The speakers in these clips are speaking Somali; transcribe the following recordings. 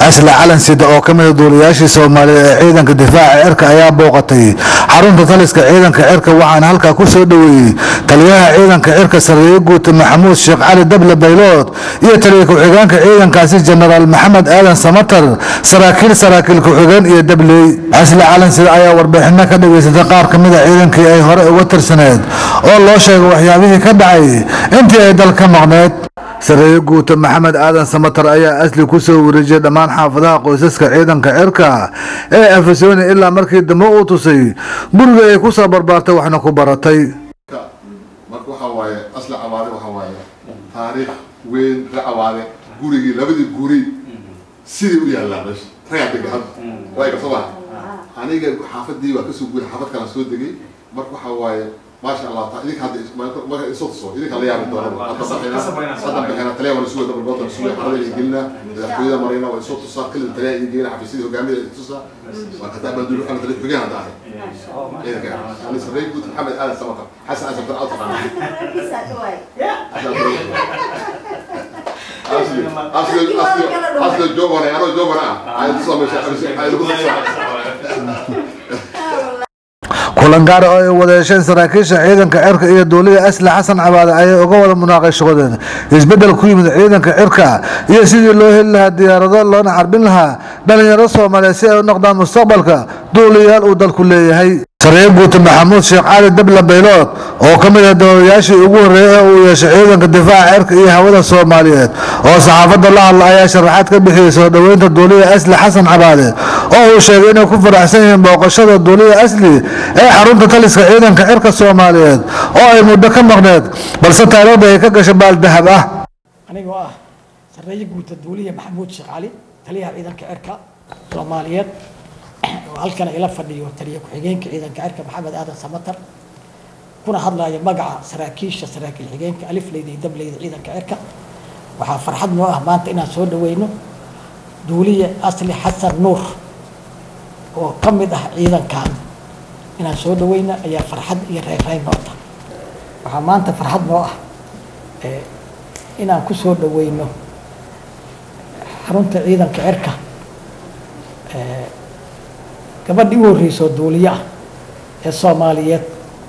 asla calan sida oo ka mida duulayaashii soomaaliya ee ciidanka difaaca cirka ayaa booqatay xarunta taliska ciidanka cirka waxaana halkaa ku soo dhoweeyey taliyaha ciidanka cirka sarreeye guuta maxamuud sheekh cali dable baylood iyo taliya ku-xigeenka ciidankaasi jenaraal maxamed aadan samatar saraakiil saraakiil ku-xigeen iyo dabley asla calan sida ayaa warbixino ka dhageysatay qaar ka mida ciidankii ay hore uga tirsaneed oo loo sheegay waxyaabihii ka dhacay intii ay dal ka maqneed sareeye guuta maxamed aadan samatar ayaa asli ku soo wareejiyey dhammaan xaafadaha qoysaska ciidanka cirka ee afasoni ilaa markii dambe uu tusay guriga ay ku soo barbaartay waxna ku baratay marka waxaa waaye asla cawaade waxaa waaye taariikh weyn ra cawaade gurigii labadii guri sidii u yaallaa meesha ragaa dega hadda waa iga soo aniga xaafadii waa kasoo guuray xaafad kala soo degay marka waxaa waaye maasha allah ta idinka hadda marka isoo tuso idinka la yaabi doona hadda baxina hadda baxina taliya waan isuga dabal goobtan isuga xarada iyo gelina madaxtooyada marina waa isoo tusaa kelin taliya iyo gelina xafiisyada hogaamida iyo tusaa waa kada baan dulu xana taliya xogeen hadda ahay ciidanka ani sarreey guud maxamed aadan samaka xasan aadan sabtan alta qana asli asli asli asli jobana ano jobana ay tusaa meesha ay lagu tusaa kulan gaara oo ay wadeesheen saraakiisha ciidanka cirka iyo duuliya asli xasan cabaade ayay uga wada munaaqashadeen isbeddel ku yimid ciidanka cirka iyo sidii loo heli lahaa diyaarado loona carbin lahaa dhalinyaro soomaaliyeed si ay u noqdaan mustaqbalka duuliyayaal uu dalku leeyahay sarreeye guuta maxamuud sheekh cali dable baylood oo ka mid ah dowlayaashii ugu horreeyay ee uu yeeshay ciidanka difaaca cirka iyo hawada soomaaliyeed oo saxaafadda la hadla ayaa sharaxaad ka bixiyey soo dhoweynta duuliya asli xasan cabaade oo uu sheegay inay ku faraxsan yihiin booqashada duuliya asli ee xarunta taliska ciidanka cirka soomaaliyeed oo ay muddo ka maqneed balse taariikhda ay ka gashay baal dahab ah anigoo ah sarreeye guuta duuliya maxamuud sheekh cali taliyaha ciidanka cirka soomaaliyeed oo halkan ila fadhiyo taliya ku-xigeenka ciidanka cirka maxamed aadan samatar kuna hadlaya magaca saraakiisha saraakiil xigeenka alifleyda iyo dableyda ciidanka cirka waxaa farxad noo ah maanta inaan soo dhaweyno duuliye asli xasan nuur oo ka mid ah ciidankan inaan soo dhaweyno ayaa farxad iyo reereyn noo tahay waxaa maanta farxad noo ah inaan ku soo dhaweyno xarunta ciidanka cirka gabadhii u horreysoo duuliye ah ee soomaaliyeed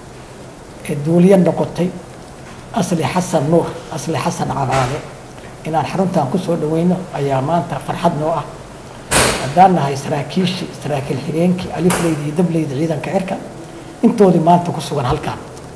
ee duuliye noqotay asli xasan nuur asli xasan cabaade inaan xaruntan kusoo dhaweyno ayaa maanta farxad noo ah haddaan nahay saraakiishii saraakiil xigeenkii alifleyda iyo dableyda ciidanka cirka intoodii maanta ku sugan halkan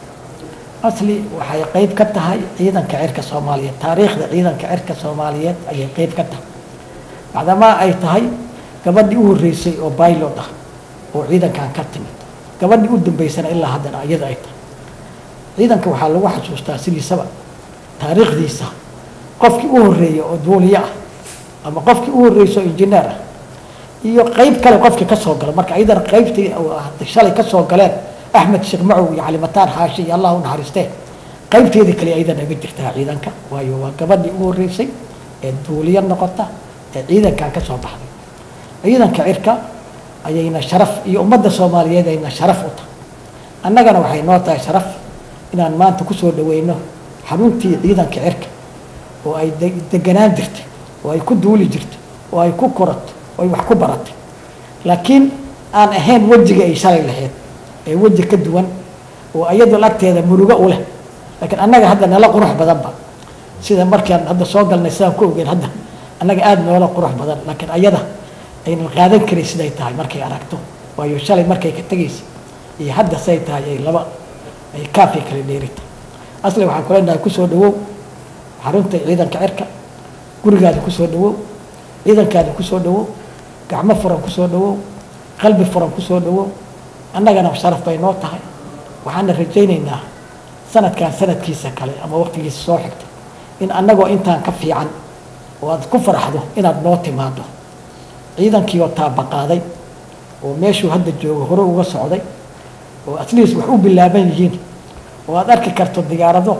asli waxay qeyb ka tahay ciidanka cirka soomaaliyeed taariikhda ciidanka cirka soomaaliyeed ayay qeyb ka tahay macdamaa ay tahay gabadhii u horreysay oo baylot ah oo ciidankan ka timid gabadhii u dambeysana ilaa haddana iyada ay tahay ciidanka waxaa lagu xasuustaa sidiisaba taariikhdiisa qofkii u horreeyay oo duuliye ah ama qofkii u horreysay oo injineer ah iyo qeyb kale qofkii ka soo gala marka iyadana qeybtii shalay ka soo galeen axmed sheekh macow iyo calimataan xaashi iyo allah u naxariistee qeybteedii kale iyadana iga jirtaa ciidanka waayo waa gabadhii u horreysay ee duuliye noqota ee ciidankan ka soo baxday ciidanka cirka ayayna sharaf iyo ummadda soomaaliyeed ayna sharaf u tahay annagana waxay noo tahay sharaf inaan maanta kusoo dhaweyno xaruntii ciidanka cirka oo ay deganaan jirtay oo ay ku duuli jirtay oo ay ku korato oo ay wax ku baratay laakiin aan ahayn wejiga ay shalay lahayd ee weji ka duwan oo iyadoo agteeda murugo u leh laakiin annaga hadda nala qurux badanba sida markaan hadda soo galnay sidaan ku ogeen hadda annaga aada noola qurux badan laakiin ayada aynan qaadan karin siday tahay markay aragto waayo shalay markay ka tegaysay iyo hadda siday tahay ay laba ay kaafay kala dheerita asli waxaan kuleenahay kusoo dhawow xarunta ciidanka cirka gurigaada kusoo dhawow ciidankaada kusoo dhawow gacmo furan kusoo dhawow qalbi furan kusoo dhawow annagana sharaf bay noo tahay waxaana rajaynaynaa sanadkan sanadkiisa kale ama waqtigiisa soo xigta in annagoo intaan ka fiican oo aad ku faraxdo inaad noo timaado ciidankii oo taabaqaaday oo meeshuu hadda joogo hore uga socday oo atleast wax u bilaaban yihiin oo aad arki karto diyaarado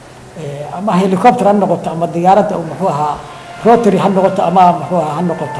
ama helicopter ha noqoto ama diyaaradda muxuu ahaa rotary ha noqoto ama muxuu ahaa ha noqoto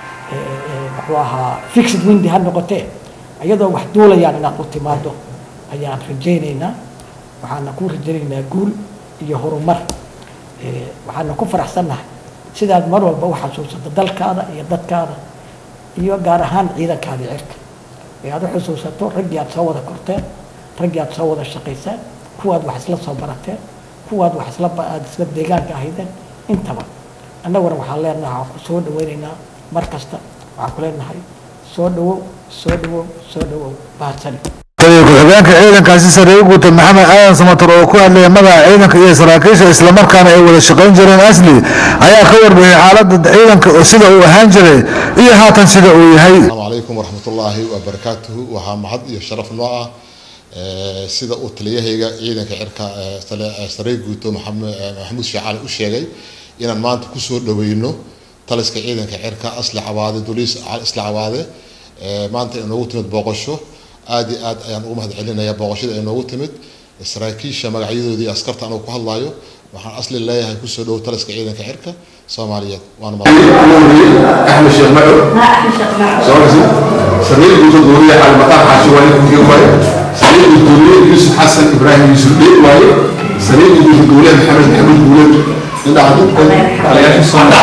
muxuu ahaa fixed windy ha noqotee iyadoo wax duulayaan inaad u timaado ayaan rajaynaynaa waxaana ku rajaynaynaa guul iyo horumar waxaana ku faraxsannahay sidaad mar walba u xasuusato dalkaada iyo dadkaada iyo gaar ahaan ciidankaada cirka ee aad u xusuusato raggii aad soo wada korteen raggii aad soo wada shaqayseen kuwaad wax isla soo barateen kuwaad wax isla aada isla deegaanka ahaydeen intaba annaguna waxaan leenahay waxaan ku soo dhaweynaynaa mar kasta waxaan ku leenahay soo dhawow soo dhawow soo dhawow bahadsani taliya ku-xigeenka ciidankaasi sareeye guuta maxamed aadan samatar oo ku hadlaya magaca ciidanka iyo saraakiisha islamarkaana ay wada shaqayn jireen asli ayaa ka warbixiyay xaaladda ciidanka oo sida uu ahaan jiray iyo haatan sida uu yahay السلام عليكم ورحمة الله وبركاته وها محد iyo sharaf noo ah ee sida uu taliyahayga ciidanka cirka ee tale- ee saree guuto maxamed ee maxamuud shaacali u sheegay inaan maanta ku soo dhaweyno taliska ciidanka cirka asli cawaade duliis asli cawaade ee maanta inoogu timid booqasho aad iyo aad ayaan ugu mahad celinayaa booqashada inoogu timid saraakiisha magacyadoodii askarta anuu ku hadlayo waxaan asli leeyahay kusoo dhow taliska ciidanka cirka soomaaliyeed waana mahad احمد شيخ معو سواسي سمير قلت الدورية على مطار حاشواني كنت واي سمير قلت الدورية يوسف حسن ابراهيم يوسف بيت واي سمير قلت الدورية محمد محمود بولد عند عدد على يا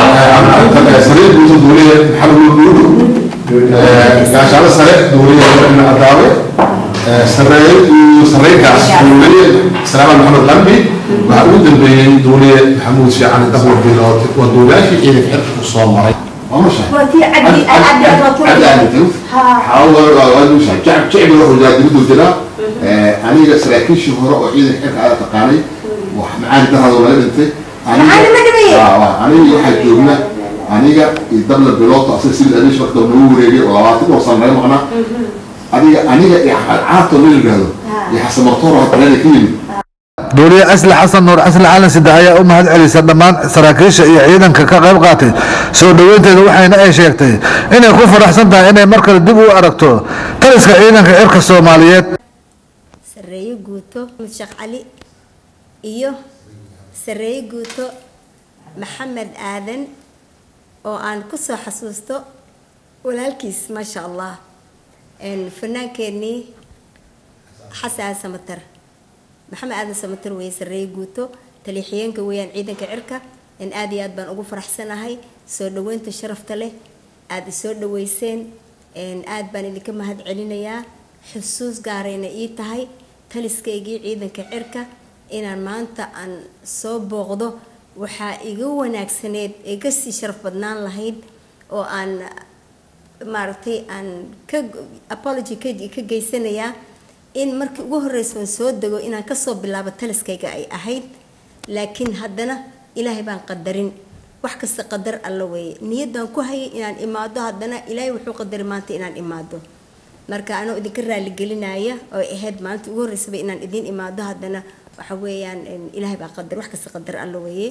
سمير قلت الدورية محمد بولد gaasha ala sare dowliya ibn adaawe sareeye iyo sareenkaas dowliye salaama maxamed lambi waxaa ugu dambeeyey dowliye maxamuud sheecani daqwar bilood waa dowlayaashii ciidanka xirka ku soo maray ومشى وتي عدي عدي عدي عدي تنف حاول ومشى شعب شعب يروح وزاد يبدو جدا أنا سراكيش هراء وعيد الحركة على تقاني ومعاني ده هذا ولا أنت معاني مدنية. آه أنا واحد جونا أنا يدبل البلوط أصل سيد أديش وقت نور يجي ولا وصل معنا معنا أنا أنا عاطل من الجهل يحسب مطور هتلاقي كيلو duuliye asli xasan nuur asli calan sida ayaa u mahad celisa dhammaan saraakiisha iyo ciidanka ka qayb qaatay soo dhoweynteeda waxayna ay sheegtay inay ku faraxsan tahay inay mar kale dib u aragto taliska ciidanka cirka soomaaliyeed sareeye guuto sheekh cali iyo sareeye guuto maxamed aadan oo aan kusoo xasuusto walaalkiis maasha allah fanaankeenii xasan samatar maxamed aadan samatar weeye sareeye guuto taliixiyeenka weeyaan ciidanka cirka in aad iyo aad baan ugu faraxsanahay soo dhaweynta sharafta leh aada isoo dhaweyseen aad baan idinka mahad celinayaa xusuus gaarayna ii tahay taliskaygii ciidanka cirka inaan maanta aan soo booqdo waxaa iga wanaagsaneed ee kasii sharaf badnaan lahayd oo aan maaragtay aan ka apology ka ka geysanayaa in markii ugu horreysa aan soo dego inaan kasoo bilaabo taliskayga ay ahayd laakiin haddana ilaahay baan qadarin wax kasta qadar alla weeye niyaddaan ku hayay inaan imaado haddana ilaahay wuxuu qadaray maanta inaan imaado marka anoo idinka raaligelinaya oo ahayd maalinta ugu horreysaba inaan idiin imaado haddana waxa weeyaan ilaahay baa qadar wax kasta qadar alla weeye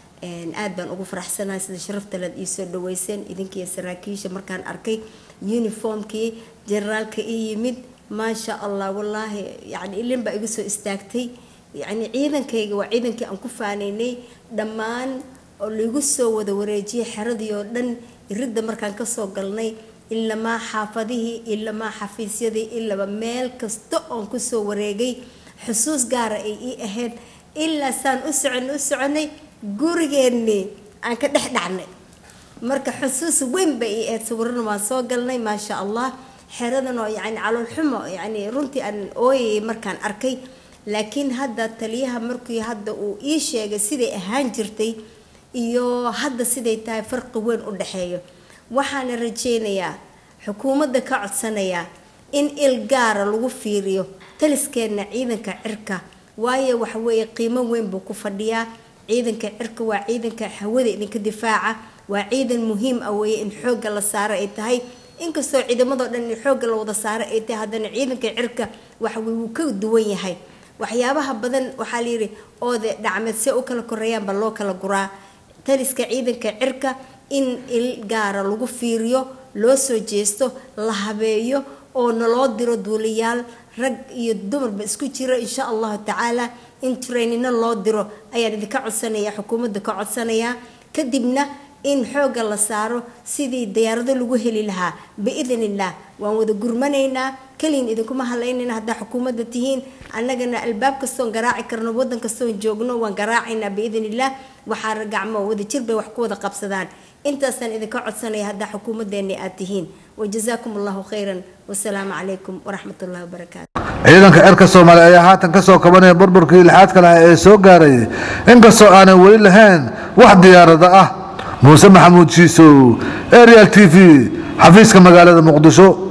aad baan ugu faraxsanahay sida sharafta leed iisoo dhaweyseen idinkiiyo saraakiisha markaan arkay uniformkii generaalka ii yimid maasha allah wallaahi yani ilin baa iga soo istaagtay yani ciidankayga waa ciidankii aan ku faanaynay dhammaan oo laigu soo wada wareejiyay xeradii oo dhan iridda markaan kasoo galnay ilamaa xaafadihii ilamaa xafiisyadii ilaba meel kasta oon kusoo wareegay xusuus gaara ay ii ahayd ilaa saan u soconay u soconay gurigeennii aan ka dhex dhacnay marka xusuus weyn bay ii ahayd sawirana waan soo galnay maasha allah xeradan oo yani caloolxumo yani runtii aan ooyayay markaan arkay laakiin hadda taliyaha markii hadda uu ii sheegay siday ahaan jirtay iyo hadda siday tahay farqi weyn u dhexeeyo waxaana rajeynayaa xukuumadda ka codsanayaa in il gaara lagu fiiriyo taliskeenna ciidanka cirka waayo waxaweeye qiimo weyn buu ku fadhiyaa ciidanka cirka waa ciidanka hawada idinka difaaca waa ciidan muhiim ah weeye in xoogga la saaro ay tahay inkastoo ciidamadoo dhan in xoogga la wada saaro ay tahay haddana ciidanka cirka waxawey wuu ka duwan yahay waxyaabaha badan waxaa layidhi oode dhacmeed see u kala koreeyaanba loo kala guraa taliska ciidanka cirka in il gaara lagu fiiriyo loo soo jeesto la habeeyo oo naloo diro duuliyaal rag iyo dumarba isku jiro insha allahu tacaala in trainino loo diro ayaan idinka codsanayaa xukuumadda ka codsanayaa kadibna in xoogga la saaro sidii diyaarado lagu heli lahaa biidn illah waan wada gurmanaynaa keliin idinkuma hadlaynayna haddaa xukuumadda tihiin annagana albaab kastoon garaaci karno waddan kastoon joogno waan garaacaynaa biidn illah waxaa gacmo wada jir bay wax ku wada qabsadaan intaasaan idinka codsanaya haddaa xukuumaddeeni aad tihiin wajazaakum allahu khayran wasalaamu calaykum waraxmat ullahi wabarakaatu ciidanka cirka soomaaliya ayaa haatan ka soo kabanaya burburkii lixaadka lahaa ee soo gaaray inkastoo aanay weli lahayn wax diyaarada ah muuse maxamuud shiisow arial t v xafiiska magaalada muqdisho